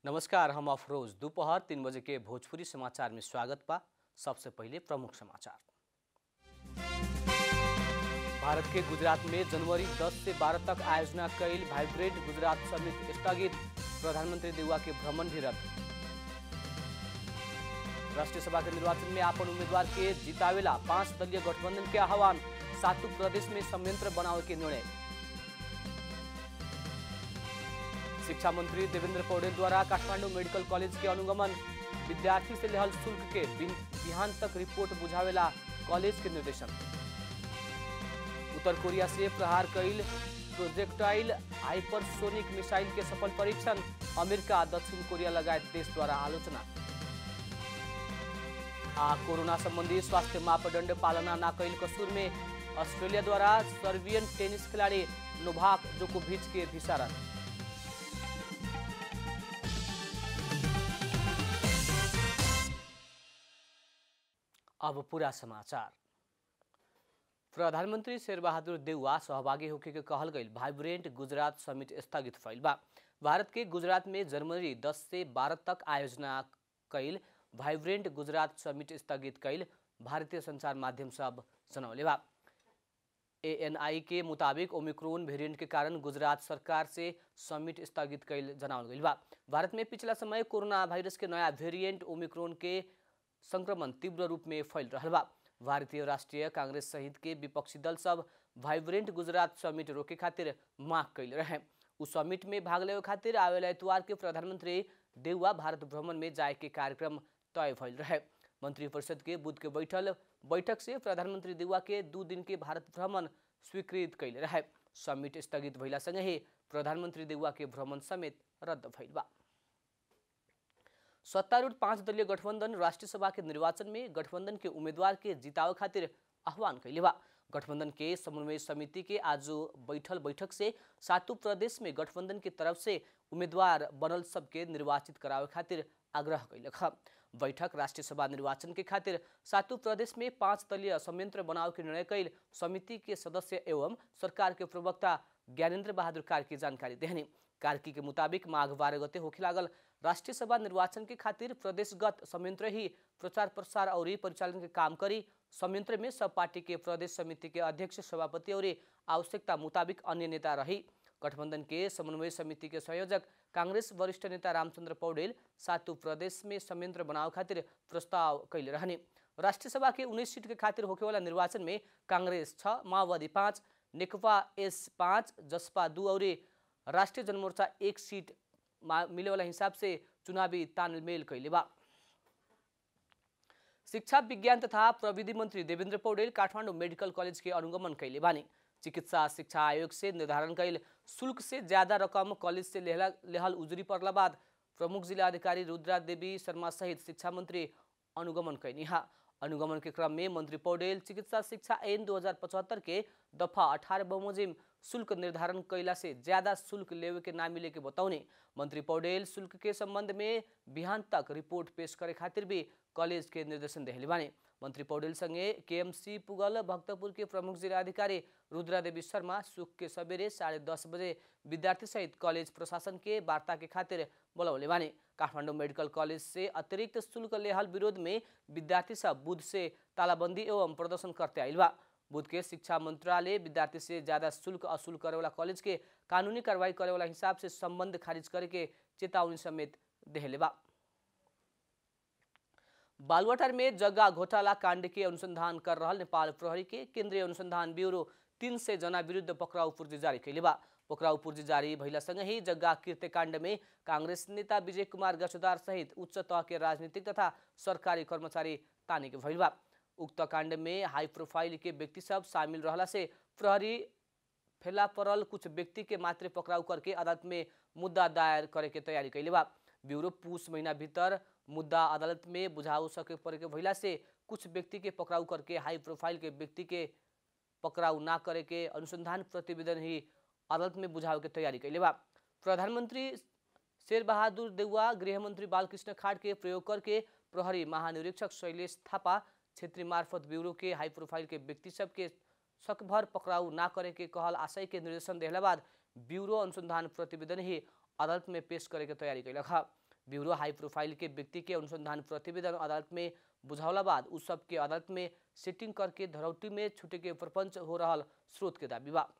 नमस्कार हम अफरोज दोपहर तीन बजे के भोजपुरी समाचार में स्वागत बा सबसे पहले प्रमुख समाचार भारत के गुजरात में जनवरी 10 से 12 तक आयोजना कैल वाइब्रेंट गुजरात समिट स्थगित प्रधानमंत्री देउवा के भ्रमण भी रद्द राष्ट्रीय सभा के निर्वाचन में आपन उम्मीदवार के जितावेला पांच दलीय गठबंधन के आह्वान सातु प्रदेश में संयंत्र बनावे के निर्णय शिक्षा मंत्री देवेंद्र पौडेल द्वारा काठमांडू मेडिकल कॉलेज के अनुगमन विद्यार्थी से लेहल शुल्क के बिहान तक रिपोर्ट बुझावेला कॉलेज के निर्देशन उत्तर कोरिया से प्रहार कैल प्रोजेक्टाइल हाइपरसोनिक मिसाइल के सफल परीक्षण अमेरिका दक्षिण कोरिया लगायत देश द्वारा आलोचना आ कोरोना संबंधी स्वास्थ्य मापदंड पालना न कैल कसूर में ऑस्ट्रेलिया द्वारा सर्बियन टेनिस खिलाड़ी नोभाक जोकोविच के वीसा रद्द अब पूरा समाचार प्रधानमंत्री शेरबहादुर देउवा सहभागी होके के कहल गई वाइब्रेंट गुजरात समिट स्थगित भइल बा भारत के गुजरात में जनवरी 10 से 12 तक आयोजना कैल वाइब्रेंट गुजरात समिट स्थगित कैल भारतीय संचार माध्यम सब जनौले बा एएनआई के मुताबिक ओमिक्रोन वेरिएंट के कारण गुजरात सरकार से समिट स्थगित कैल जनावल गई बा भारत में पिछला समय कोरोना वायरस के नया वेरिएंट ओमिक्रोन के संक्रमण तीव्र रूप में फैल रहा बा भारतीय राष्ट्रीय कांग्रेस सहित के विपक्षी दल सब वाइब्रेंट गुजरात समिट रोके खातिर मांग कैल रहे उस समिट में भाग लेवे खातिर आवेला इतवार के प्रधानमंत्री देउवा भारत भ्रमण में जाए के कार्यक्रम तय भइल रहे मंत्रिपरिषद के बुध के बैठल बैठक से प्रधानमंत्री देउवा के दू दिन के भारत भ्रमण स्वीकृत कैले रहे समिट स्थगित भइला संगे ही प्रधानमंत्री देउवा के भ्रमण समेत रद्द भइल बा सत्तारूढ़ पांच दलीय गठबंधन राष्ट्रीय सभा के निर्वाचन में गठबंधन के उम्मीदवार के जितावे खातिर आह्वान कैले बा गठबंधन के समन्वय समिति के आज बैठल बैठक से सातों प्रदेश में गठबंधन की तरफ से उम्मीदवार बनल सबके निर्वाचित करावे खातिर आग्रह कैलक बैठक राष्ट्रीय सभा निर्वाचन के खातिर सातों प्रदेश में पांच दलीय संयंत्र बनाव के निर्णय कैल समिति के सदस्य एवं सरकार के प्रवक्ता ज्ञानेन्द्र बहादुर कार्की जानकारी देहनी कार्की के मुताबिक माघ बारह गते होखे लागल राष्ट्रीय सभा निर्वाचन के खातिर प्रदेशगत संयंत्र ही प्रचार प्रसार और परिचालन के काम करी संयंत्र में सब पार्टी के प्रदेश समिति के अध्यक्ष सभापति और आवश्यकता मुताबिक अन्य नेता रही गठबंधन के समन्वय समिति के संयोजक कांग्रेस वरिष्ठ नेता रामचंद्र पौडेल सातु प्रदेश में संयंत्र बनाव खातिर प्रस्ताव कैले रहने राष्ट्रीय सभा के उन्नीस सीट के खातिर होखेवाला निर्वाचन में कांग्रेस छ माओवादी पाँच नेकपा एस पाँच जसपा दू और राष्ट्रीय जनमोर्चा एक सीट मिले वाला हिसाब से चुनावी तालमेल कैले बा शिक्षा विज्ञान तथा प्रविधि मंत्री देवेंद्र पौडेल काठमांडू मेडिकल कॉलेज के अनुगमन कैले बानी चिकित्सा शिक्षा आयोग से निर्धारण कैल शुल्क से ज्यादा रकम कॉलेज से लेहला लेहल उजरी पड़ला बाद प्रमुख जिला अधिकारी रुद्रा देवी शर्मा सहित शिक्षा मंत्री अनुगमन कैनी अनुगमन के क्रम में मंत्री पौडेल चिकित्सा शिक्षा ऐन 2075 के दफा अठारह बमोजिम शुल्क निर्धारण कैला से ज्यादा शुल्क लेवे के ना मिले के बताउने मंत्री पौडेल शुल्क के संबंध में बिहान तक रिपोर्ट पेश करे खातिर भी कॉलेज के निर्देशन देहले बाने मंत्री पौडेल संगे केएमसी पुगल भक्तपुर के प्रमुख जिलाधिकारी रुद्रा देवी शर्मा सुख के सवेरे साढ़े दस बजे विद्यार्थी सहित कॉलेज प्रशासन के वार्ता के खातिर बोलौले बाने काठमांडू मेडिकल कॉलेज से अतिरिक्त शुल्क लेहल विरोध में विद्यार्थी सब बुध से तालाबंदी एवं प्रदर्शन करते आयल बा बुध के शिक्षा मंत्रालय विद्यार्थी से ज्यादा शुल्क असुल करे वाला कॉलेज के कानूनी कार्रवाई करे वाला हिसाब से संबंध खारिज करे के चेतावनी समेत देहले बा बालुवाटार में जग्गा घोटाला कांड के अनुसंधान कर रहा नेपाल प्रहरी के केंद्रीय अनुसंधान ब्यूरो तीन सय जना विरुद्ध पक्राउ पूर्जी जारी कैले बा पक्राउ पूर्जी जारी भइलासँगै ही जग्गा कृत्यकाण्ड में कांग्रेस नेता विजय कुमार गसुदार सहित उच्च तह के राजनीतिक तथा सरकारी कर्मचारी ताने के भइल बा उक्त कांड में हाई प्रोफाइल के व्यक्ति सब शामिल रहला से प्रहरी फेला परल कुछ व्यक्ति के मात्र पकड़ाउ करके अदालत में मुद्दा दायर करे के तैयारी कैले बा ब्यूरो पूस महीना भीतर मुद्दा अदालत में बुझाऊ सके पड़े के भइला से कुछ व्यक्ति के पकड़ाउ करके हाई प्रोफाइल के व्यक्ति के पकड़ाउ ना करे के अनुसंधान प्रतिवेदन ही अदालत में बुझाव के तैयारी कैले बा प्रधानमंत्री शेर बहादुर देउवा गृहमंत्री बालकृष्ण खाड़ के प्रयोग करके प्रहरी महानिरीक्षक शैलेश थापा क्षेत्रीय मार्फत ब्यूरो के हाई प्रोफाइल के व्यक्ति सब के सकभर पकड़ाउ ना करे के कहल आशय के निर्देशन देहला बाद ब्यूरो अनुसंधान प्रतिवेदन ही अदालत में पेश करे के तैयारी कैलक ब्यूरो हाई प्रोफाइल के व्यक्ति के अनुसंधान प्रतिवेदन अदालत में बुझावला बाद उ सब के अदालत में सिटिंग करके धरौटी में छुटे के प्रपंच हो रहा स्रोत के दावी बा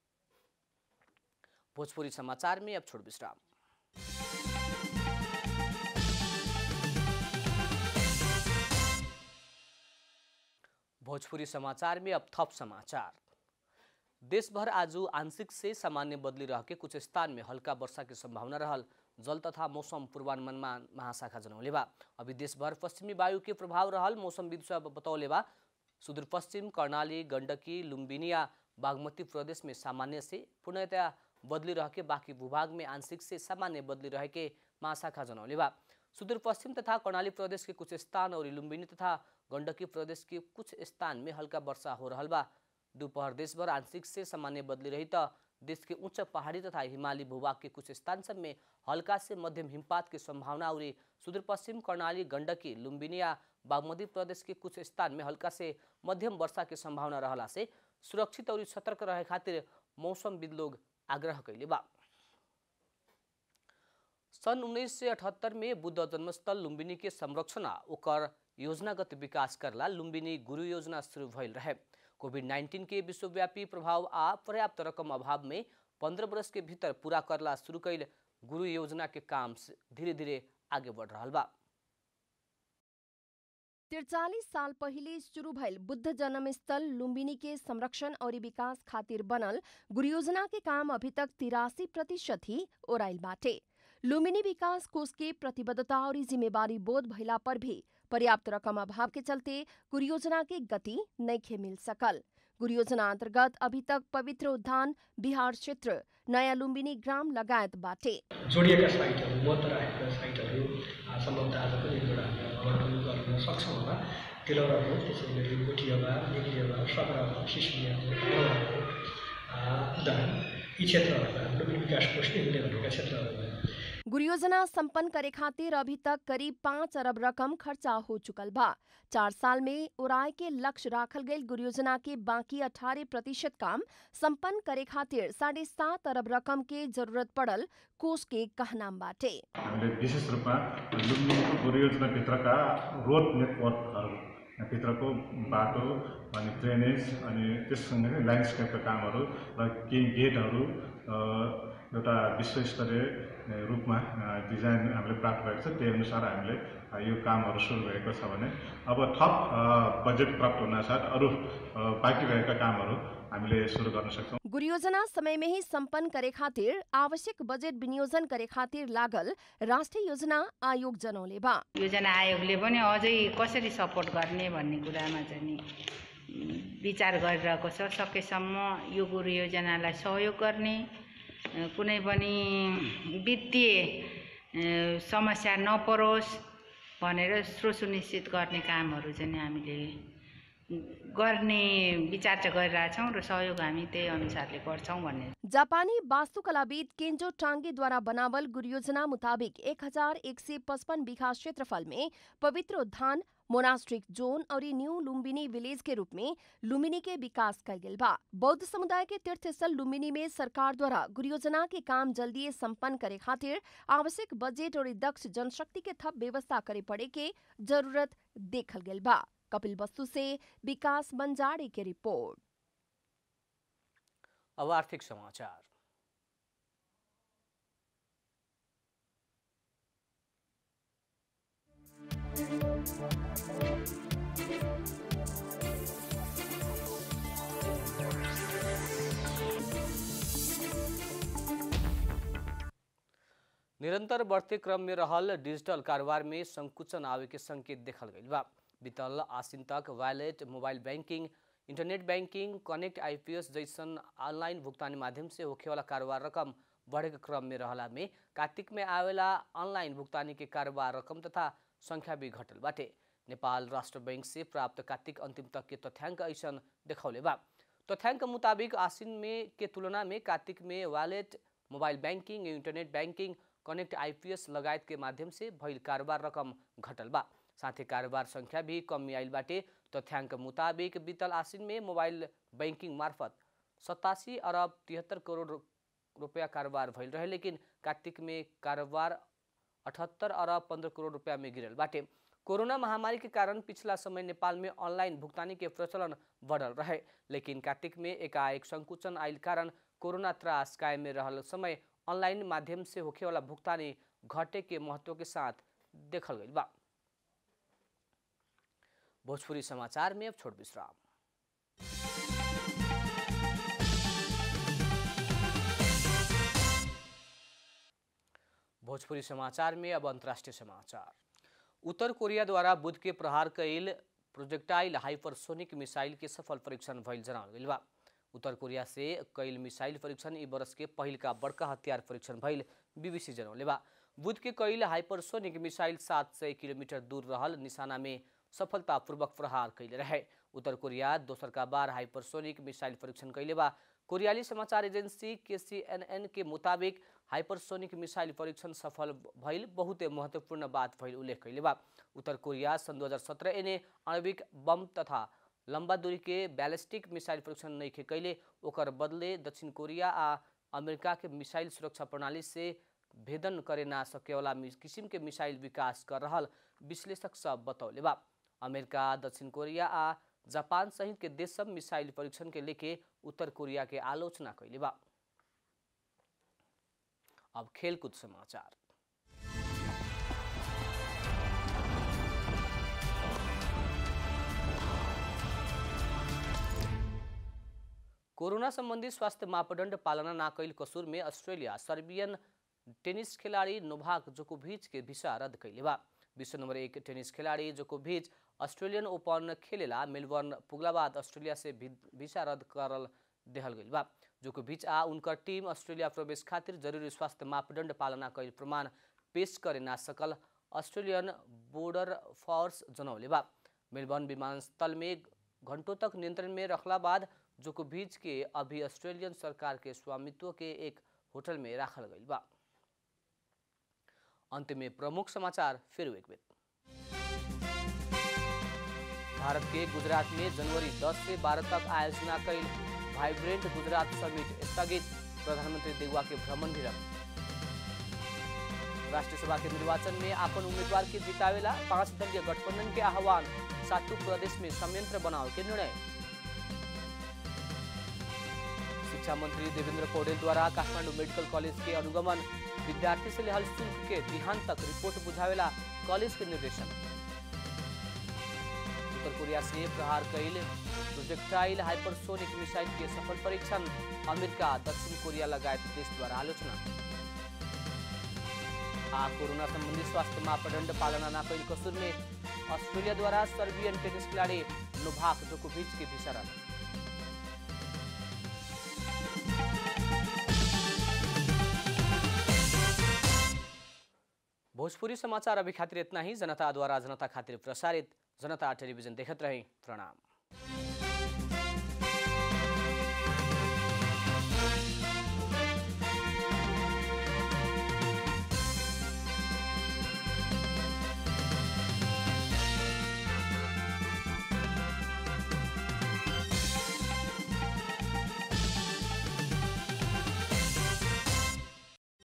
भोजपुरी समाचार में अब छोड़ विश्राम भोजपुरी समाचार में अब थप समाचार देश भर आज आंशिक से सामान्य बदली रह के कुछ स्थान में हल्का वर्षा की संभावना रहल जल तथा मौसम पूर्वानुमानमा महाशाखा जनौले बा अभी देश भर पश्चिमी वायु के प्रभाव रहल मौसमविद सब बतौले बा सुदूरपश्चिम कर्णाली गण्डकी लुम्बिनिया बागमती प्रदेश में सामान्य से पूर्णतया बदली रह के बाकी भूभाग में आंशिक से सामान्य बदली रह के महाशाखा जनौले बा सुदूरपश्चिम तथा कर्णाली प्रदेश के कुछ स्थान और लुम्बिनी तथा गण्डकी प्रदेश के कुछ स्थान में हल्का वर्षा हो रहल बा दोपहर देशभर आंशिक से सामान्य बदली रही त देश के उच्च पहाड़ी तथा हिमाली भूभाग के कुछ स्थान सब में हल्का से मध्यम हिमपात की संभावना और सुदूरपश्चिम कर्णाली गण्डकी लुम्बिनिया बागमती प्रदेश के कुछ स्थान में हल्का से मध्यम वर्षा की संभावना रहला से सुरक्षित और सतर्क रहे खातिर मौसमविद लोग आग्रह कैले बा सन् उन्नीस सय अठहत्तर में बुद्ध जन्मस्थल लुम्बिनी के संरक्षण आ ओकर योजनागत विकास करला लुम्बिनी गुरु योजना शुरू भइल रहे कोभिड नाइन्टीन के विश्वव्यापी प्रभाव आ पर्याप्त रकम अभाव में पंद्रह वर्ष के भीतर पूरा करला शुरू कैल गुरु योजना के काम धीरे धीरे आगे बढ़ रहा बा तिरचालीस साल पहिले शुरू भइल बुद्ध जन्मस्थल लुम्बिनी के संरक्षण और विकास खातिर बनल गुरु योजना के काम अभी तक तिरासी प्रतिशत ही ओराइल बाटे लुम्बिनी विकास कोष के प्रतिबद्धता और जिम्मेवारी बोध भइला पर भी पर्याप्त रकम अभाव के चलते गुरु योजना के गति नइखे मिल सकल गुरु योजना अन्तर्गत अभी तक पवित्र उद्यान बिहार क्षेत्र नयाँ लुम्बिनी ग्राम लगायत बाटे जोडिएका साइटहरू मत राखेका साइटहरू सम्भवतः आज पनि एक एउटा भ्रमण गर्न सक्छौँ होला तिलौरा भयो त्यसै गरी गोठियाबा निग्लियाबा सकराबा सिसमिया उदाहरण यी क्षेत्रहरूमा लुम्बिनी विकास कोषले मिले भनेका क्षेत्रहरू गुरु योजना सम्पन्न करे खातिर अभी तक करीब पाँच अरब रकम खर्चा हो चुकल बा चार साल में उड़ाए के लक्ष्य राखल गई गुरु योजना के बाकी अठारह प्रतिशत काम संपन्न करे खातिर साढे सात अरब रकम के जरूरत पड़ल कोष के कहनाम बाटे हामीले विशेष रूपमा लुम्बिनीको परियोजनाभित्रका रोड नेटवर्कहरू भित्रको बाटो अनि ड्रेनेज अनि त्यससँगै ल्यान्डस्केपका कामहरू र केही गेटहरू एउटा विश्वस्तरीय रूपमा डिजाइन हामीले प्राप्त भएको छ त्यही अनुसार हामीले यो कामहरू सुरु भएको छ भने अब थप बजेट प्राप्त हुनासाथ अरू बाँकी रहेका कामहरू हामीले सुरु गर्न सक्छौँ गुरु योजना समय में ही संपन्न करे खातिर आवश्यक बजेट विनियोजन करे खातिर लागल राष्ट्रिय योजना आयोग जनौले बा योजना आयोगले पनि अझै कसरी सपोर्ट गर्ने भन्ने कुरामा चाहिँ नि विचार गरिरहेको छ सकेसम्म यो गुरु योजनालाई सहयोग गर्ने कुनै पनि वित्तीय समस्या नपरोस् भनेर स्रोत सुनिश्चित गर्ने कामहरू चाहिँ हामीले गर्ने विचार चाहिँ गरिरहेछौँ र सहयोग हामी त्यही अनुसारले गर्छौँ भन्ने जापानी वास्तुकलाविद केन्जो टाङ्गेद्वारा बनावल गुरु योजना मुताबिक एक हजार एक सय पचपन बीघा क्षेत्रफल में पवित्र उद्यान मोनास्ट्रिक जोन और न्यू लुम्बिनी विलेज के रूप में लुम्बिनी के विकास कल गेल बा बौद्ध समुदाय के तीर्थस्थल लुम्बिनी में सरकार द्वारा गुरु योजना के काम जल्दी संपन्न करे खातिर आवश्यक बजेट और दक्ष जनशक्ति के थप व्यवस्था करे पड़े के जरूरत देखल गेल बा कपिल वस्तु से विकास बंजारे के रिपोर्ट अब आर्थिक समाचार निरंतर बढ़ते क्रम में रहल डिजिटल कारोबार में संकुचन आवे के संकेत देखल गई बा बीतल आसिन तक wallet mobile banking internet banking connect IPS जैसन ऑनलाइन भुगतानी माध्यम से होखेवाला कारोबार रकम बढ़े के क्रम में रहला में कार्तिक में आवेला ऑनलाइन भुगतानी के कारोबार रकम तथा संख्या भी घटल बाटे नेपाल राष्ट्र बैंक से प्राप्त कार्तिक अंतिम तक के तथ्याङ्क ऐसन देखौले बा तथ्याङ्क मुताबिक आसिन में के तुलना में कार्तिक में wallet mobile banking internet banking connect IPS लगायत के माध्यम से भइल कारोबार रकम घटल बा साथ ही कारोबार संख्या भी कमी आइल बाटे तथ्याङ्क मुताबिक बीतल आसिन में मोबाइल बैंकिंग मार्फत सतासी अरब तिहत्तर करोड़ रुपया कारोबार भइल रहे लेकिन कार्तिक में कारोबार अठहत्तर अरब पंद्रह करोड़ रुपया में गिरल बाटे कोरोना महामारी के कारण पिछला समय नेपाल में ऑनलाइन भुगतानी के प्रचलन बढ़ल रहे लेकिन कार्तिक में एकाएक संकुचन आयल कारण कोरोना त्रास कायम में रहल समय ऑनलाइन माध्यम से होखे वाला भुगतानी घटे के महत्व के साथ देखल गई बा भोजपुरी समाचार में अब छोट विश्राम भोजपुरी समाचार में अब अंतर्राष्ट्रीय समाचार उत्तर कोरिया द्वारा बुध के प्रहार कैल प्रोजेक्टाइल हाइपरसोनिक मिसाइल के सफल परीक्षण भइल जनावल गइल बा उत्तर कोरिया से कैल मिसाइल परीक्षण ई बरस के पहिल का बड़का हथियार परीक्षण भइल बीबीसी जनौले बा बुध के कैल हाइपरसोनिक मिसाइल सात सय किलोमीटर दूर रहल निशाना में सफलतापूर्वक प्रहार कैले रहे उत्तर कोरिया दोसर का बार हाइपरसोनिक मिसाइल परीक्षण कैले बा कोरियाली समाचार एजेंसी केसीएनएन के मुताबिक हाइपरसोनिक मिसाइल परीक्षण सफल भइल बहुते महत्वपूर्ण बात भइल उल्लेख कैले बा उत्तर कोरिया सन् 2017 एने आणविक बम तथा लंबा दूरी के बैलिस्टिक मिसाइल परीक्षण नहीं कैले ओकर बदले दक्षिण कोरिया आ अमेरिका के मिसाइल सुरक्षा प्रणाली से भेदन करे ना सकेवाला किसिम के मिसाइल विकास कर रहल विश्लेषक सब बतौले बा अमेरिका दक्षिण कोरिया आ जापान सहित के देश सब मिसाइल परीक्षण के लेके उत्तर कोरिया के आलोचना कैले बा अब खेलकूद समाचार कोरोना संबंधी स्वास्थ्य मापदण्ड पालना ना कैल कसूर में अस्ट्रेलिया सर्बियन टेनिस खिलाड़ी नोभाक जोकोभिच के भिसा रद्द कैले बा विश्व नंबर एक टेनिस खिलाड़ी जोकोभिच अस्ट्रेलियन ओपन खेलेला मेलबर्न पुगला बाद ऑस्ट्रेलिया से भिसा रद्द करल देहल गइल बा जोकोभिच आ उनकर टीम ऑस्ट्रेलिया प्रवेश खातिर जरूरी स्वास्थ्य मापदण्ड पालना कैल प्रमाण पेश करे ना सकल ऑस्ट्रेलियन बोर्डर फोर्स जनौले बा मेलबर्न विमानस्थल में घंटों तक नियंत्रण में रखला बाद जोकोभिच के अभी ऑस्ट्रेलियन सरकार के स्वामित्व के एक होटल में राखल गइल बा अंत में प्रमुख समाचार फिर एक बेर भारत के गुजरात में जनवरी 10 से 12 तक आयोजना कैल वाइब्रेंट गुजरात समिट स्थगित प्रधानमंत्री देगवा के भ्रमण भी रख राष्ट्रीय सभा के निर्वाचन में अपन उम्मीदवार के जितावेला पांच दलीय गठबंधन के आह्वान सातु प्रदेश में संयंत्र बनाव के निर्णय शिक्षा मंत्री देवेंद्र पौडेल द्वारा काठमांडू मेडिकल कॉलेज के अनुगमन विद्यार्थी से लेहल शुल्क के बिहान तक रिपोर्ट बुझावेला कॉलेज के निर्देशन उत्तर कोरिया से प्रहार कैल प्रोजेक्टाइल हाइपरसोनिक मिसाइल के सफल परीक्षण अमेरिका दक्षिण कोरिया लगायत देश द्वारा आलोचना आ कोरोना संबंधी स्वास्थ्य मापदण्ड पालना ना कैल कसूर में ऑस्ट्रेलिया द्वारा सर्बियन टेनिस खिलाड़ी नोभाक जोकोभिच के भिसा रद्द भोजपुरी समाचार अभी खातिर इतना ही जनता द्वारा जनता खातिर प्रसारित जनता टेलीविजन देखत रहे प्रणाम